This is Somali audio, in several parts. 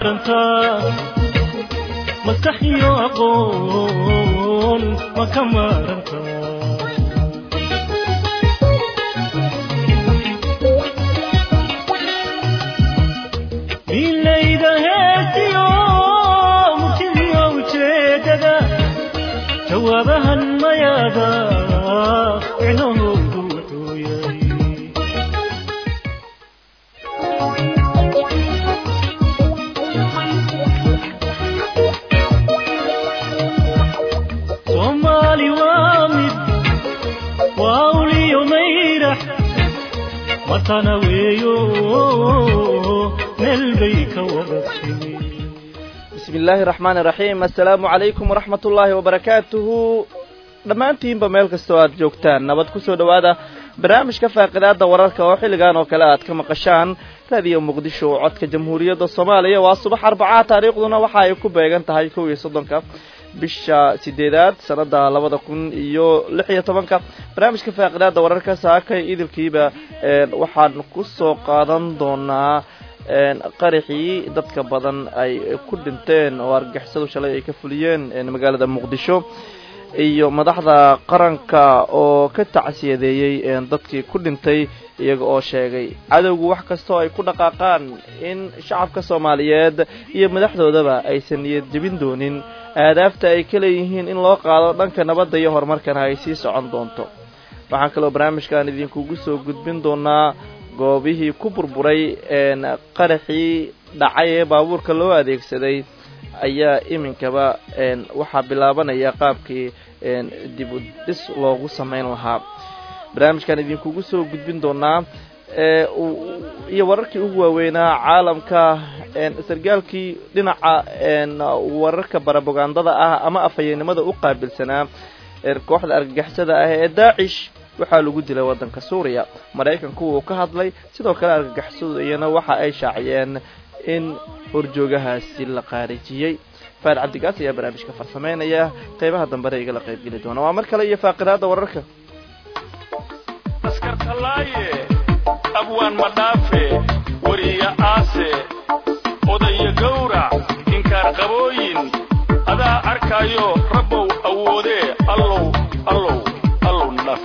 maskax iyo aqoon ma ka maaranta milayda heesiyo murtidiyo ujeedada jawaabahan mayaada micnahoodu wuxuu yahay soomaali waa mid waa uliyo mayrax watana weeyo meel bay ka wada timi bismi illaahi raxmaan iraxiim assalaamu calaykum waraxmat ullaahi wabarakaatuhu dhammaantiinba meel kastoo aad joogtaan nabad kusoo dhowaada barnaamijka faaqidaada wararka oo xilligan oo kale aad ka maqashaan raadiyo muqdisho oo codka jamhuuriyadda soomaaliya waa subax arbacaa taariikhduna waxa ay ku beegan tahay kow iyo soddonka bisha sideedaad sanada labada kun iyo lix iyo tobanka barnaamijka faaqidaada wararka saakay idilkiiba waxaan kusoo qaadan doonaa qaraxii dadka badan ay ku dhinteen oo argixisadu shalay ay ka fuliyeen magaalada muqdisho iyo madaxda qaranka oo ka tacsiyadeeyey dadkii ku dhintay iyaga oo sheegay cadowgu wax kastoo ay ku dhaqaaqaan in shacabka soomaaliyeed iyo madaxdoodaba aysan niyad jebin doonin aadaafta ay ka leeyihiin in loo qaado dhanka nabadda iyo horumarkana ay sii socon doonto waxaan kaloo barnaamijkan idinkugu soo gudbin doonaa goobihii ku burburay qaraxii dhacay ee baabuurka loo adeegsaday ayaa iminkaba waxaa bilaabanaya qaabkii dib u dhis loogu samayn lahaa barnaamijkan idinkugu soo gudbin doonaa iyo wararkii ugu waaweynaa caalamka sargaalkii dhinaca wararka barabogandada ah ama afhayeennimada u qaabilsanaa kooxda argagixisada ah ee daacish waxaa lagu dilay waddanka suuriya maraykanku wuu ka hadlay sidoo kale argagixisadu iyana waxa ay shaaciyeen in horjoogahaasi la qaarijiyey faad cabdigaas ayaa barnaamijka farsameynaya qeybaha dambena igala qaybgeli doona waa mar kale iyo faaqidaada wararka askartalaaye abwaan madhaafe wariya aase odaya gawrac inkaar qabooyin adaa arkaayo rabbow awoodee allow allow allow nadhaaf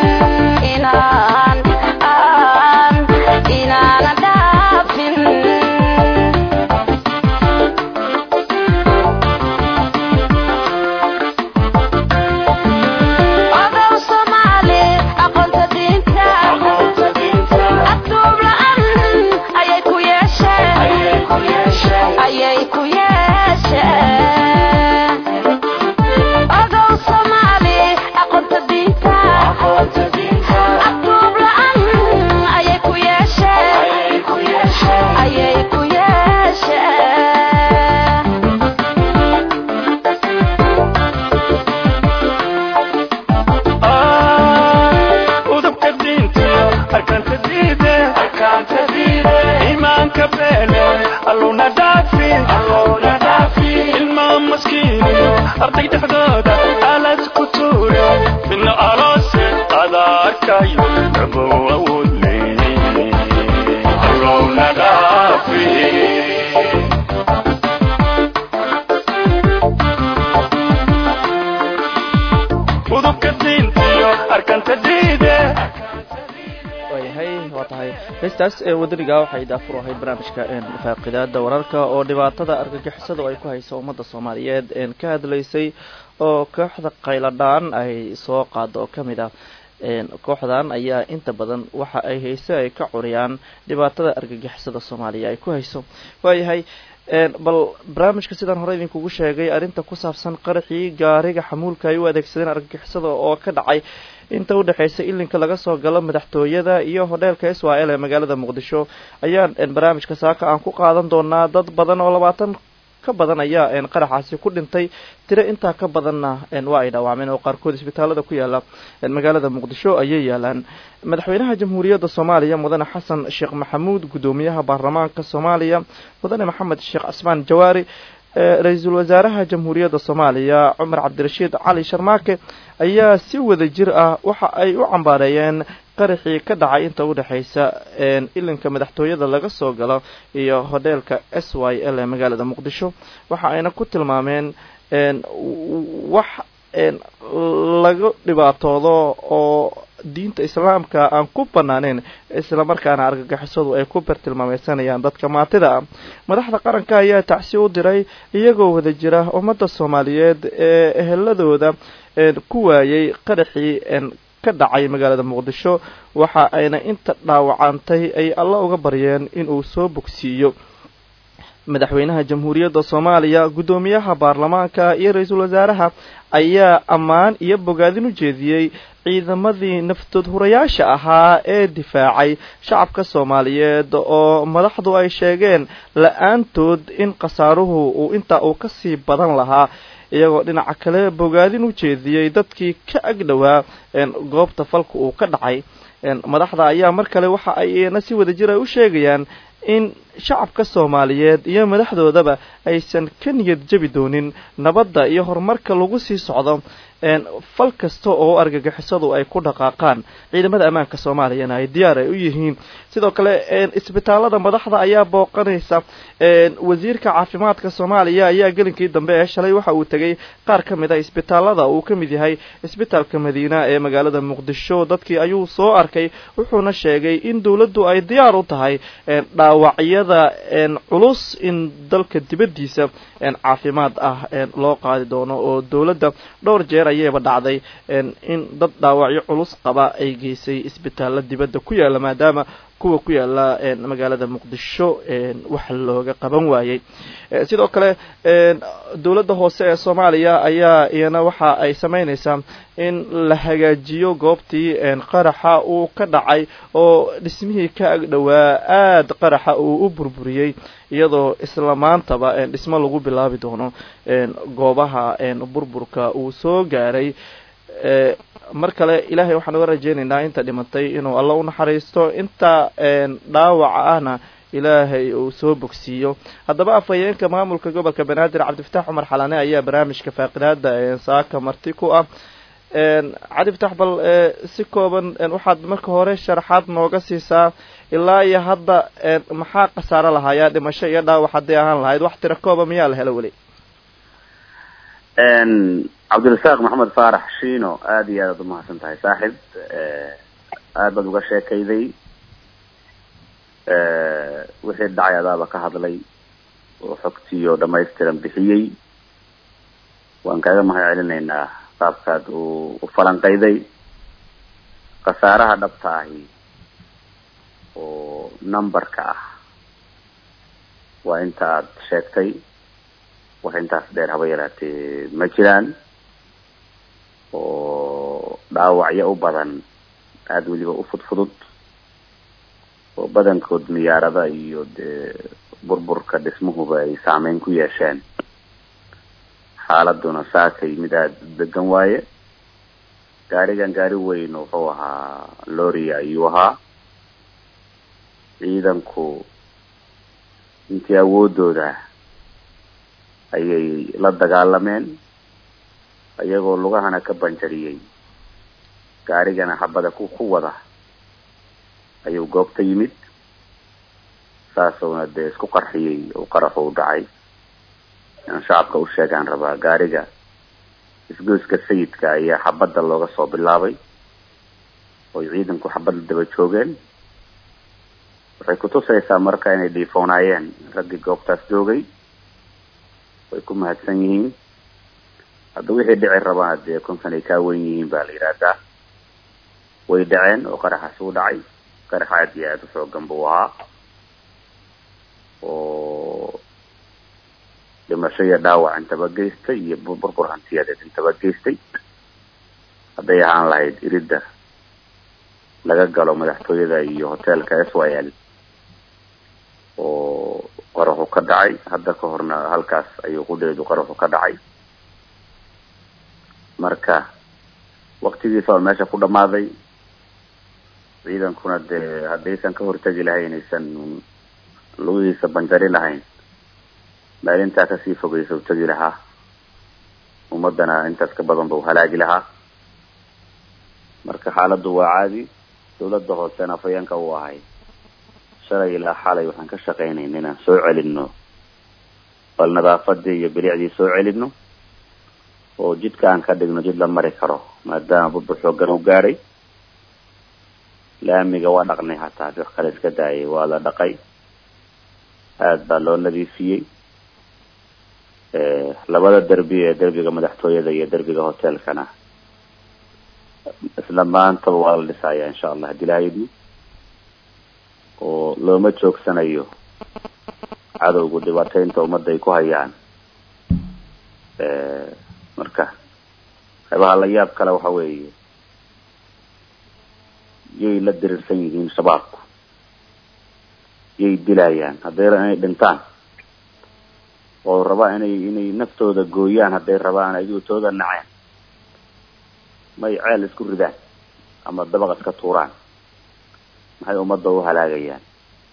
Inana ayay ku yeeshaa udubka diintiyo arkaanta diide iimaanka beele allowna dhaafi ilmaa maskiiniyo arday dhexdooda alas ku tuure midna aloose adaa arkayo rabow awood leeye allowna dhaafi udubka diintiyo arkanta diide waayahay waa tahay heestaas ee wadaniga waxay daafur ahayd barnaamijka faaqidaada wararka oo dhibaatada argagixisadu ay ku hayso ummadda soomaaliyeed ka hadlaysay oo kooxda qayladhaan ay soo qaado oo kamid ah kooxdan ayaa inta badan waxa ay hayse ay ka curiyaan dhibaatada argagixisada soomaaliya ay ku hayso waayahay bal barnaamijka sidaan hore idinkugu sheegay arrinta ku saabsan qaraxii gaariga xamuulka ay u adeegsadeen argagixisada oo ka dhacay inta udhexeysa ilinka laga soo galo madaxtooyada iyo hodheelka israel ee magaalada muqdisho ayaan barnaamijka saaka aan ku qaadan doonaa dad badan oo labaatan ka badan ayaa qaraxaasi ku dhintay tiro intaa ka badanna waa ay dhaawacmeen oo qaarkood isbitaalada ku yaala magaalada muqdisho ayay yaalaan madaxweynaha jamhuuriyadda soomaaliya mudane xasan sheekh maxamuud guddoomiyaha baarlamaanka soomaaliya mudane maxamed sheekh casmaan jawaari ra-iisul wasaaraha jamhuuriyadda soomaaliya cumar cabdirashiid cali sharmaake ayaa si wada jir ah waxa ay u cambaareeyeen qaraxii ka dhacay inta udhexeysa ilinka madaxtooyada laga soo galo iyo hodheelka s y l ee magaalada muqdisho waxa ayna ku tilmaameen wax laga dhibaatoodo oo diinta islaamka aan ku banaaneyn islamarkaana argagixisadu ay ku bartilmaameysanayaan dadka maatida ah madaxda qaranka ayaa tacsi u diray iyagoo wada jira ummadda soomaaliyeed ee eheladooda ku waayay qaraxii ka dhacay magaalada muqdisho waxa ayna inta dhaawacantay ay alla uga baryeen inuu soo bogsiiyo madaxweynaha jamhuuriyadda soomaaliya guddoomiyaha baarlamaanka iyo ra-iisul wasaaraha ayaa ammaan iyo bogaadin u jeediyey ciidamadii naftood hurayaasha ahaa ee difaacay shacabka soomaaliyeed oo madaxdu ay sheegeen la-aantood in khasaaruhu uu intaa uu kasii badan lahaa iyagoo dhinaca kale bogaadin u jeediyey dadkii ka agdhowaa goobta falka uu ka dhacay madaxda ayaa mar kale waxa ayna si wada jir ay u sheegayaan in shacabka soomaaliyeed iyo madaxdoodaba aysan ka niyad jabi doonin nabadda iyo horumarka lagu sii socdo fal kasta oo argagixisadu ay ku dhaqaaqaan ciidamada ammaanka soomaaliyana ay diyaar ay u yihiin sidoo kale isbitaalada madaxda ayaa booqanaysa wasiirka caafimaadka soomaaliya ayaa gelinkii dambe ee shalay waxa uu tegay qaar ka mid a isbitaalada uu ka mid yahay isbitaalka madiina ee magaalada muqdisho dadkii ayuu soo arkay wuxuuna sheegay in dowladdu ay diyaar u tahay dhaawacyada culus in dalka dibaddiisa caafimaad ah loo qaadi doono oo dowladda dhowr jeer ayayba dhacday in dad dhaawacyo culus qaba ay geysay isbitaalla dibadda ku yaala maadaama kuwa ku yaala magaalada muqdisho wax looga qaban waayey sidoo kale dowladda hoose ee soomaaliya ayaa iyana waxa ay sameyneysaa in la hagaajiyo goobtii qaraxa uu ka dhacay oo dhismihii ka agdhowaa aada qaraxa uu u burburiyey iyadoo isla maantaba dhismo lagu bilaabi doono goobaha burburka uu soo gaaray mar kale ilaahay waxaan uga rajeynaynaa inta dhimatay inuu alla u naxariisto inta dhaawaca ahna ilaahay uu soo bogsiiyo haddaba afhayeenka maamulka gobolka banaadir cabdifataax cumar xalane ayaa barnaamijka faaqidaada saaka marti ku ah cabdifatax bal si kooban waxaad marka hore sharaxaad nooga siisaa ilaa iyo hadda maxaa khasaaro lahayaa dhimasho iyo dhaawac hadday ahaan lahayd wax tira kooba miyaa la helo weli cabdirasaaq maxamed faarax shiino aada iyo aad aad umahadsan tahay saaxib aad baad uga sheekayday wixii dhacay adaaba ka hadlay oo xogtiioo dhamaystiran bixiyey waan kaaga mahad celinaynaa qaabkaad u u falanqayday khasaaraha dhabta ahi oo numberka ah waa inta aad sheegtay wax intaas dheer haba yaraatee ma jiraan oo dhaawacyo u badan aada weliba u fudfudud oo badankood miyaarada iyo dee burburka dhismuhuba ay saameyn ku yeesheen xaaladuna saakay mid aada u degan waaye gaarigan gaari weyn wuxuu ahaa loria ayuu ahaa ciidanku intii awoodooda ayay la dagaalameen iyagoo lugahana ka banjariyey gaarigana xabada ku ku wada ayuu goobta yimid saasuna dee isku qarxiyey oo qaraxu u dhacay inaan shacabka u sheegaan rabaa gaariga isgoyska sayidka ayaa xabadda looga soo bilaabay oy ciidanku xabadda daba joogeen waxay kutusaysaa marka inay dhiifoonaayeen raggii goobtaas joogay way ku mahadsan yihiin hadda wixii dhici rabana dee konkan ay kaa wen yihiin baa la yidhaahdaa way dhaceen oo qaraxaas u dhacay qarax aad iyo aada u xoogan buu ahaa oo dhimasho iyo dhaawac intaba geystay iyo burbur hantiyadeed intaba geystay hadday ahaan lahayd iridda laga galo madaxtooyada iyo hoteelka s y l oo qaraxu ka dhacay hadda ka horna halkaas ayuu qudheedu qaraxu ka dhacay marka waktigiisa oo meesha ku dhamaaday ciidankuna dee haddaysan ka hortegi lahayn aysan lugihiisa banjari lahayn maalintaa kasii fogeysa u tegi lahaa ummadana intaas ka badan ba u halaagi lahaa marka xaaladdu waa caadi dawladda hoosena afayeenka uu ahay shalay ilaa xalay waxaan ka shaqaynayna inaan soo celino bal nadaafadii iyo bilicdii soo celino oo jidka aan ka dhigno jid la mari karo maadaama burbur xoogan u gaadhay laamiga waa dhaqnay hataa wax kale iska daayay waa la dhaqay aada baa loo nadiifiyey labada derbi ee derbiga madaxtooyada iyo derbiga hotelkana isla maantaba waa la dhisaya insha allah hadii ilaha idmo oo looma joogsanayo cadowgu dhibaateynta ummadda ay ku hayaan marka qaybaha la yaab kale waxa weeye yay la diriirsan yihiin shabaabku yay dilayaan hadday inay dhintaan oo rabaa inay inay naftooda gooyaan hadday rabaan ayagoo tooda naceen may ceel isku ridaan ama dabaq iska tuuraan maxay ummadda u halaagayaan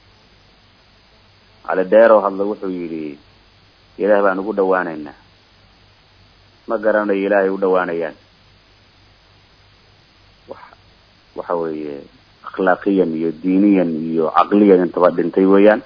cali dheeroo hadla wuxuu yidhi ilaah baan ugu dhawaanaynaa ma garanayo ilaahay u dhawaanayaan wax waxa weeye akhlaaqiyan iyo diiniyan iyo caqliyan intaba dhintay weeyaan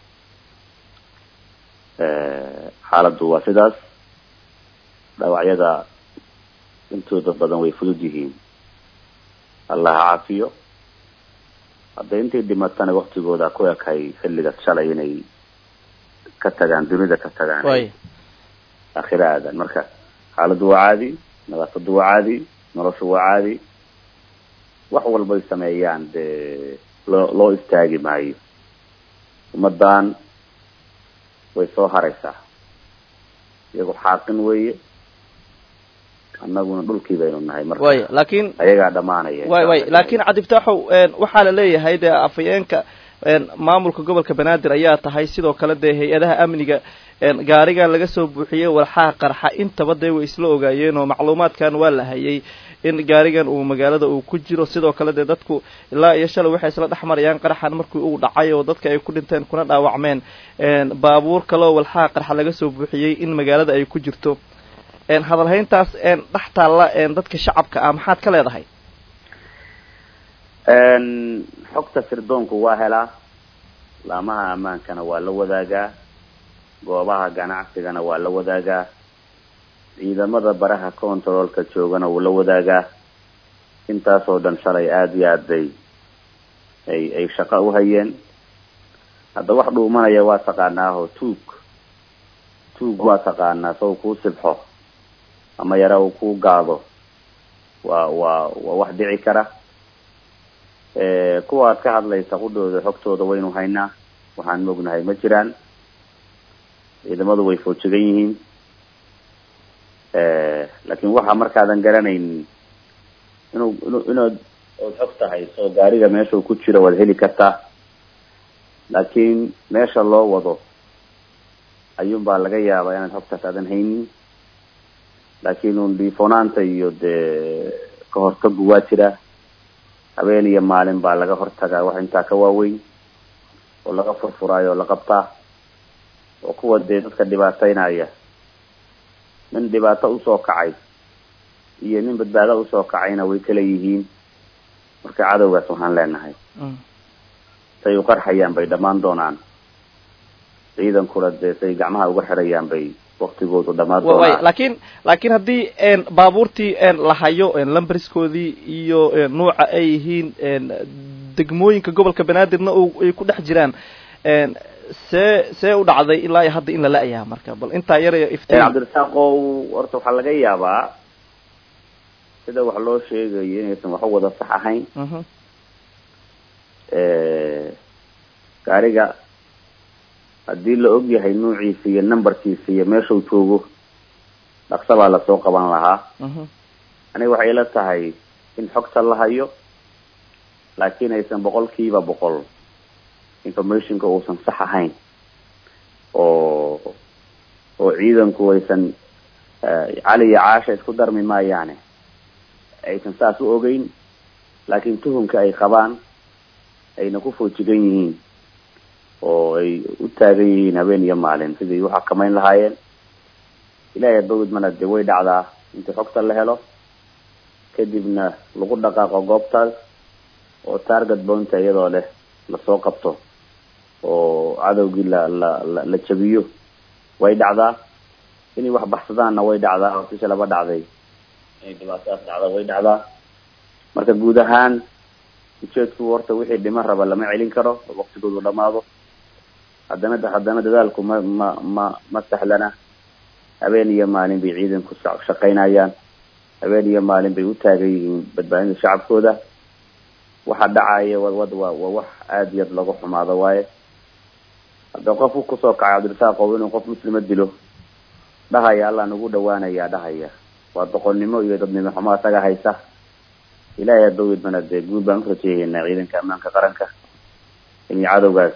xaaladdu waa sidaas dhaawacyada intooda badan way fudud yihiin allah ha caafiyo hadday intay dhimatana waktigooda ku ekay xilligaas shalay inay ka tagaan dunida ka tagaan way aakhira aadan marka xaaladdu waa caadi nadaafaddu waa caadi noloshu waa caadi wax walbay sameeyaan dee loo loo istaagi maayo ummaddan way soo haraysaa iyagu xaaqin weeye annaguna dhulkii baynu nahay marka way laakiin ayagaa dhamaanaya way way laakiin cabdifitaaxow waxaa la leeyahay dee afhayeenka maamulka gobolka banaadir ayaa tahay sidoo kale dee hay-adaha amniga gaarigan laga soo buuxiyey walxaha qarxa intaba dee way isla ogaayeen oo macluumaadkan waa la hayay in gaarigan uu magaalada uu ku jiro sidoo kale dee dadku ilaa iyo shalay waxay isla dhex marayaan qaraxan markii uu dhacay oo dadka ay ku dhinteen kuna dhaawacmeen baabuur kaleoo walxaha qarxa laga soo buuxiyey in magaalada ay ku jirto hadalhayntaas dhex taalla dadka shacabka ah maxaad ka leedahay xogta sirdoonku waa helaa laamaha ammaankana waa la wadaagaa goobaha ganacsigana waa la wadaagaa ciidamada baraha controlka joogana wuu la wadaagaa intaasoo dhan shalay aada iyo aad bay ay ay shaqo u hayeen hadda wax dhuumanaya waa taqaanaaho tuug tuug waa taqaanaa saw kuu sibxo ama yara uu kuu gaado waa waa waa wax dhici kara kuwa aad ka hadlaysa qudhooda xogtooda waynu haynaa waxaan mognahay ma jiraan ciidamadu way foojigan yihiin laakin waxa markaadan garanaynin inuu inu inaad ood xog tahay soo gaariga meeshuu ku jiro waad heli kartaa laakiin meesha loo wado ayuun baa laga yaabaa inaad xogtaas aadan haynin laakiin un dhiifonaanta iyo dee ka hortagu waa jira habeen iyo maalin baa laga hortagaa wax intaa ka waaweyn oo laga furfuraayo oo la qabtaa oo kuwa dee dadka dhibaataynaya nin dhibaato usoo kacay iyo nin badbaado usoo kacayna way kala yihiin marka cadowgaas waxaan leenahay say u qarxayaan bay dhammaan doonaan ciidankuna dee say gacmaha uga xirayaan bay waktigoodu dhammaan way doonaan laakiin laakiin haddii baabuurtii la hayo lambriskoodii iyo nuuca ay yihiin degmooyinka gobolka banaadirna ay ku dhex jiraan see see u dhacday ilaa iyo hadda in la la-yaha marka bal intaa yaraya iftiin cabdirasaaqow horta waxaa laga yaabaa sida wax loo sheegayo inaysan waxu wada sax ahayn Mhm. gaariga haddii la og yahay nuuciisa iyo numberkiisa iyo meeshuu joogo dhaqso baa lasoo qaban lahaa Mhm. aniga waxay ila tahay in xogta la hayo laakiin aysan boqol kiiba boqol informationka uusan sax ahayn oo oo ciidanku aysan eh, cali iyo caasha isku darmi maayaane aysan saas u ogeyn laakiin tuhumka ay qabaan ayna ku foojigan yihiin oo ay u taagan yihiin habeen iyo maalin sidii u xakamayn lahaayeen ilaahay bawd mana dee way dhacdaa intii xogta la helo kadibna lagu dhaqaaqo goobtaas oo target bounta iyadoo leh lasoo qabto oo cadowgii la la la la jabiyo way dhacdaa inay wax baxsadaanna way dhacdaa oo sisha laba dhacday inay dhibaatadaas dhacda way dhacdaa marka guud ahaan ujeedku horta wixii dhiman raba lama celin karo oo waktigoodu dhamaado haddana haddana dadaalku ma ma ma ma sahlana habeen iyo maalin bay ciidanku sa- shaqaynayaan habeen iyo maalin bay u taagan yihiin badbaadinta shacabkooda waxa dhacaya wad wad waa waa wax aada iyo aad looga xumaado waaye hadda qof u kusoo kacay cabdirasaaqow inuu qof muslima dilo dhahaya allah nagu dhawaanaya dhahaya waa doqonnimo iyo dadnimo xumo asaga haysa ilaahay adawid mana dee guud baan urajeehaynaa ciidanka ammaanka qaranka inay cadowgaas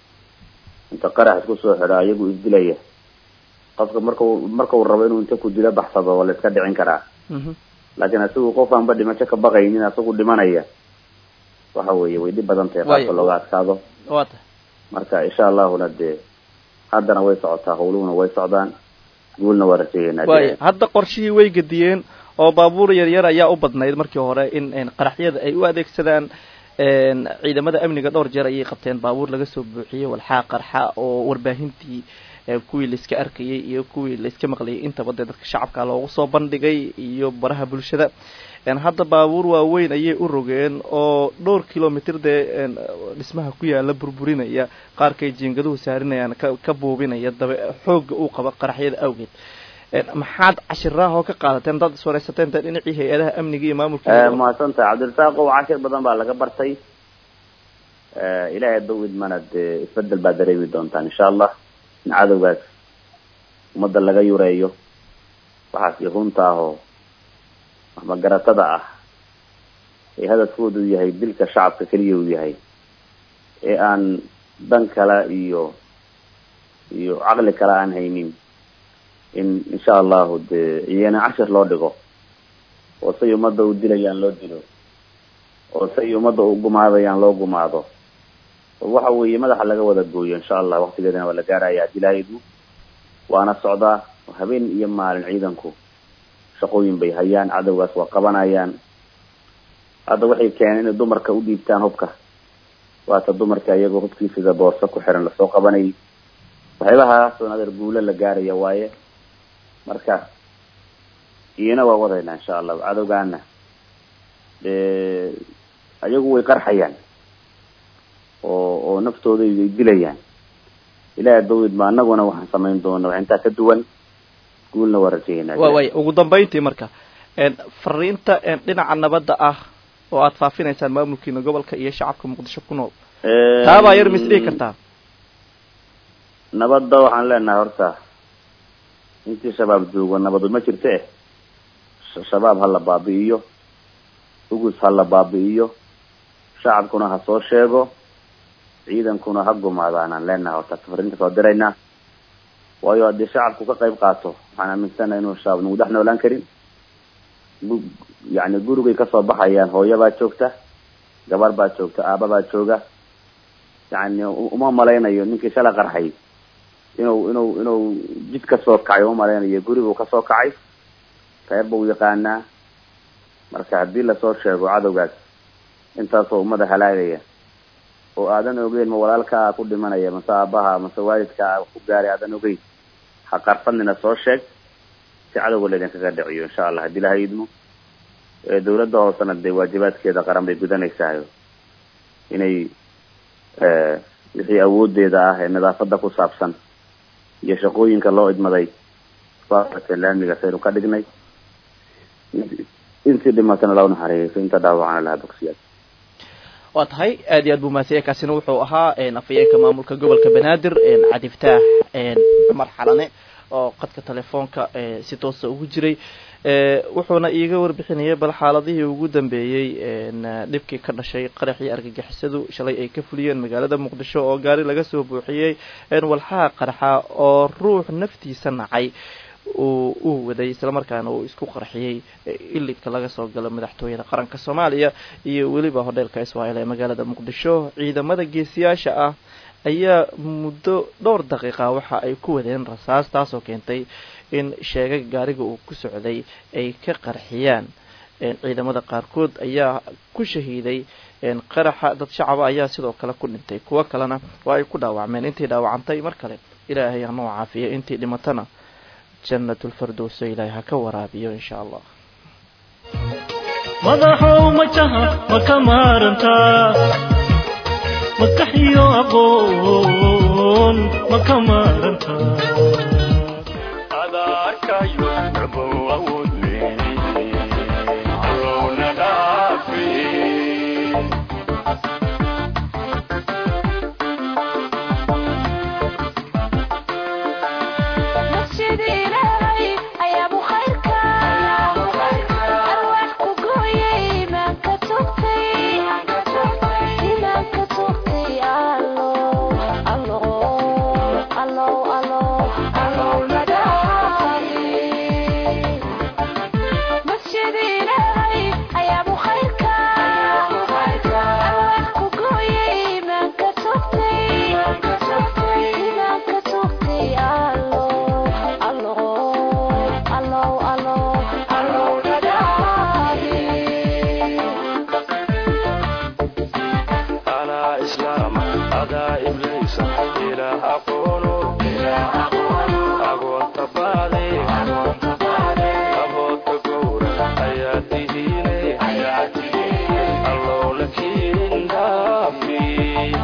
inta qarax isku soo xidho ayagu isdilaya qofka markau markau rabo inuu inta ku dilo baxsado waa la iska dhicin karaa Mhm. laakiin asigu qof aanba dhimasho ka baqaynin asagu dhimanaya waxa weeye way dhib badan tahay Waayo. qaabka looga adkaado waa tahay marka insha allahuna dee haddana way socotaa howluhuna way socdaan guulna waa rajeeyaynaa waaya hadda qorshihii way gediyeen oo baabuur yar yar ayaa u badnayd markii hore in in qaraxyada ay u adeegsadaan een, ciidamada amniga dhowr jeer ayay qabteen baabuur laga soo buuxiyey walxaa qarxa oo warbaahintii ee, kuwii laiska arkayay iyo kuwii laiska maqlayay intaba dee dadka shacabka loogu soo bandhigay iyo baraha bulshada een, hadda baabuur waaweyn ayay u rogeen oo dhowr kilomitr dee een, dhismaha ku yaala burburinaya qaarkay jiingaduhu saarinayaan ka ka buubinaya dabe xoogga uu qaba qaraxyada awgeed Een, maxaad cashiraha oo ka qaadateen dad iswaraysateen dee dhinacii hay-adaha amniga iyo maamulka mahadsantahay cabdirasaaqow cashir badan baa laga bartay ilaahay dawid mana dee isbedel baa dareemi doontaan insha allah in cadowgaas ummadda laga yureeyo waxaas iyo runta ah oo waxmagaratada ah ee hadafkoodu yahay dilka shacabka keliya uu yahay ee aan dan kale iyo iyo caqli kale aan haynin in insha allahu dee iyana cashir loo dhigo oo say ummadda u dilayaan loo dilo oo say ummadda u gumaadayaan loo gumaado oo waxa weeye madaxa laga wada gooyo insha allah waktigeedana waa la gaaraya dilaahidu waana socdaa oo habeen iyo maalin ciidanku shaqooyin bay hayaan cadowgaas waa qabanayaan hadda waxay keeneen inay dumarka u dhiibtaan hubka waata dumarka iyagoo hubkii sida boorso ku xiran lasoo qabanayay waxyaabahaas oo adeer guulo la gaaraya waaye marka iyana waa wadaynaa insha allah cadowgaana dee ayagu way qarxayaan oo oo naftooda ay dilayaan ilaahay dawid ma anaguna waxaan samayn doona wax intaa ka duwan guulna waa rajaynaa wa waaya ugu dambayntii marka een, fariinta een, dhinaca nabadda ah oo aad faafinaysaan maamulkiina gobolka iyo shacabka muqdisho ku nool taabaa yar mis dhihi kartaa nabadda waxaan leenahay horta intii shabaab joogo nabadu ma jirto eh Sh- shabaab ha la baabi'iyo ugus ha la baabi'iyo shacabkuna ha soo sheego ciidankuna ha gumaadaan aan leenahay horta fariinta soo diraynaa waayo haddii shacabku ka qayb qaato waxaan aaminsanahay inuu shabaab nagu dhex noolaan karin gu- yacni gurigay kasoo baxayaan hooyo baa joogta gabar baa joogta aaba baa jooga yacni u- uma malaynayo ninkii shala qarxay inuu inuu inuu jid kasoo kacay uma malaynayo guribuu kasoo kacay reer buu yaqaanaa marka haddii lasoo sheego cadowgaas intaasoo ummada halaagaya oo aadan ogeyn ma walaalkaa ku dhimanaya mase aabaha mase waalidkaa ku gaaray aadan ogeyn ha qarfadnina soo sheeg si cadowga laydinkaga dhiciyo insha allah haddii ilaha idmo ee dawladda hoosena dee waajibaadkeeda qaran bay gudanaysahay inay wixii awoodeeda ah ee nadaafada ku saabsan iyo shaqooyinka loo idmaday faarka laamiga saynu ka dhignay intii dhimatana loo naxariiso inta dhaawacana laha bogsiyaad waa tahay aad iyo aad buu mahadsanyahay kaasina wuxuu ahaa afhayeenka maamulka gobolka banaadir cadiftaax cumar xalane oo qadka telefoonka si toosa ugu jiray wuxuuna iiga warbixinayay bal xaaladihii ugu dambeeyey dhibkii ka dhashay qaraxii argagixisadu shalay ay ka fuliyeen magaalada muqdisho oo gaari laga soo buuxiyey walxaha qarxa oo ruux naftiisa nacay uu uu waday islamarkaana uu isku qarxiyey ilidka laga soo galo madaxtooyada qaranka soomaaliya iyo weliba hodheelka israel ee magaalada muqdisho ciidamada geesiyaasha ah ayaa muddo dhowr daqiiqa waxa ay ku wadeen rasaas taasoo keentay in sheegag gaariga uu ku socday ay ka qarxiyaan ciidamada qaarkood ayaa ku shahiiday qaraxa dad shacaba ayaa sidoo kale ku dhintay kuwo kalena waa ay ku dhaawacmeen intii dhaawacantay mar kale ilaahay hanoo caafiya intii dhimatana jannatulfardowso ilaahay ha ka waraabiyo insha allah madaxow majaha ma ka maarantaa maskax iyo aqoon ma ka maarantaa adarkayo rabow awood leeyahay allowna dhaafi masjid ilaahay ayaabu khayrka arwaax ku gooyay imaanka tugtay imaanka tugtay allow allow allow allow allow nadaafi masjid ilaahay ayaabu khayrka arwaax ku gooyay imaanka tugtay imaanka tugtay allow allow allow allow allow nadaafi أنا إسلام أدا إبليس إله أقول أقول تبالي أبو تقول حياتي الله لكن دافي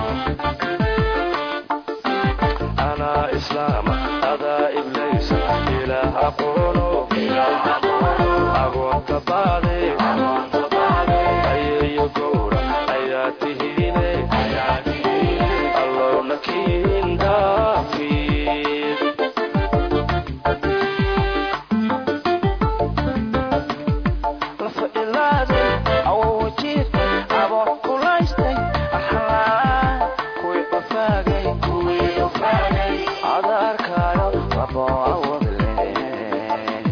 أنا إسلام أدا إبليس إله أقول أقول تبالي أي يقول حياته الله لكن دافي Kuwii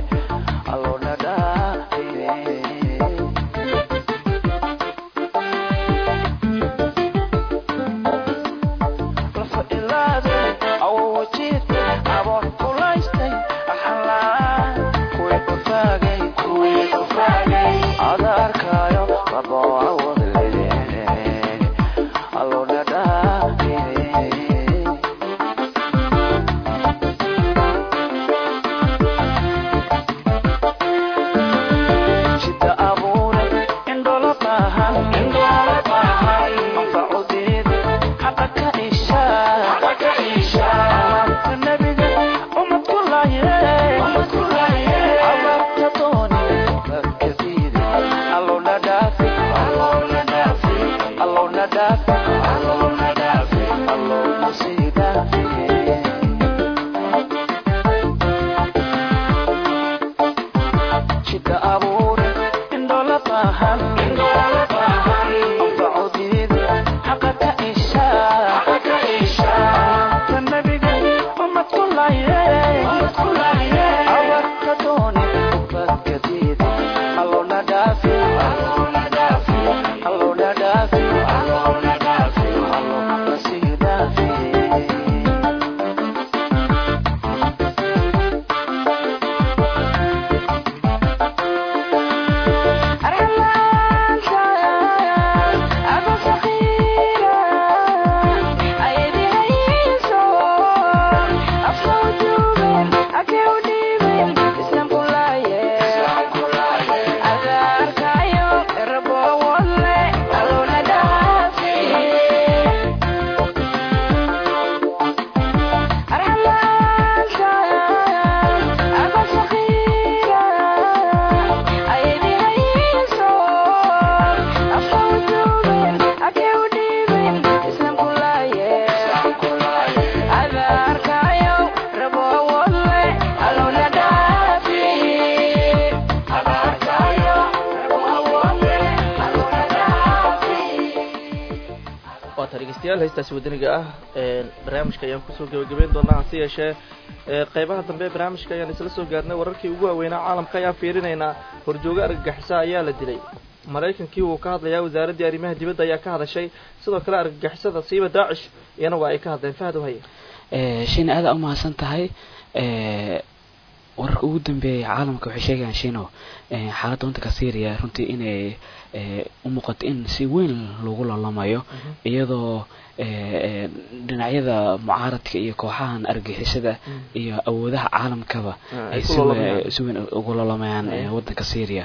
waata dhegeystayaal heystaasi wadaniga ah barnaamijka ayaan kusoo gebagabeyn doonaa hase yeeshee qeybaha dambe ee barnaamijka ayaan isla soo gaarnay wararkii ugu waaweynaa caalamka ayaan fiirinaynaa horjooga argagixisa ayaa la dilay maraykankii wuu ka hadlayaa wasaaraddii arrimaha dibadda ayaa ka hadashay sidoo kale argagixisada siiba daacish iyana waa ay ka hadleen fahad haye shina aada u mahadsan tahay wararka ugu dambeeyay caalamka waxay sheegayaan shino xaaladda waddanka syria runtii inay u muuqato in si weyn lagu lalamayo iyadoo dhinacyada mucaaradka iyo kooxahan argixisada iyo awoodaha caalamkaba ay si weyn ugu lalamayaan waddanka syria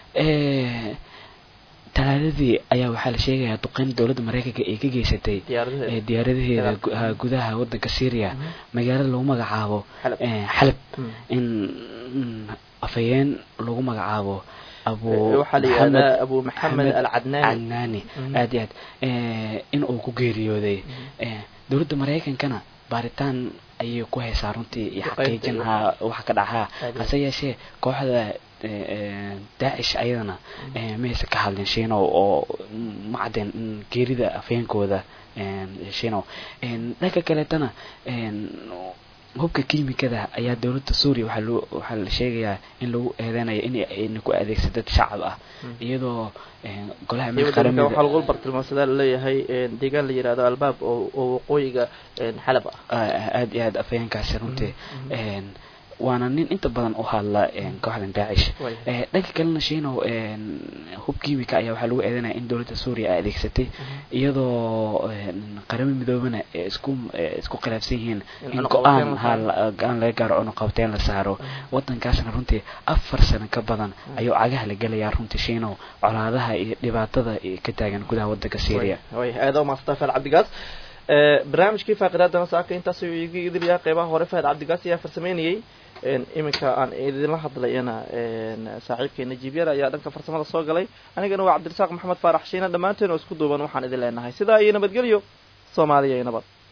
talaadadii ayaa waxaa la sheegayaa duqeyn dowladda maraykanka ay ka geysatay diyaaradaheeda gudaha waddanka syria magaalada lagu magacaabo xalab in afhayeen lagu magacaabo abu waxaa la yihahdaa abu maxamed alcadnaani cadnaani aad iyo aad in uu ku geeriyooday dowladda maraykankana baaritaan ayay ku haysaa runtii iyo xaqiijin ha waxa ka dhacaha hase yeeshee kooxda daacish ayadana maysa ka hadlin shino oo ma cadeen geerida afhayeenkooda shino dhanka kaleetana hubka kiimikada ayaa dowladda suuriya waxaa loo waxaa la sheegayaa in lagu eedeynayo in ayna ku adeegsa dad shacab ah iyadoo golaha qaramada waxaa lagu bartilmaamsadaa laleeyahay deegaan la yihahdo albaab oo oo waqooyiga xalab ah aada iyo aad afhayeenkaasi runtii waana nin inta badan u hadla kooxdan daacish dhanka kalena shino hub kiimika ayaa waxaa lagu eedeynaya in dowladda suuriya ay adeegsatay iyadoo qaramo midoobana isku isku khilaafsan yihiin in go-aan go-aan laga gaaro cunuqabteen la saaro wadankaasna runtii afar sano ka badan ayuu cagaha la gelayaa runtii shino colaadaha iyo dhibaatada ka taagan gudaha wadanka syria aada umaasanta faad cabdigaas barnaamijkii faaqidaadana saaka intaas iga idilyaa qeybaha hore fahad cabdigaas ayaa farsameynayay iminka aan idinla hadlayana saaxiibkeena jibyar ayaa dhanka farsamada soo galay anigana waa cabdirasaaq maxamed faarax shiina dhammaanteen oo isku duuban waxaan idin leenahay sidaa iyo nabadgelyo soomaaliya iyo nabad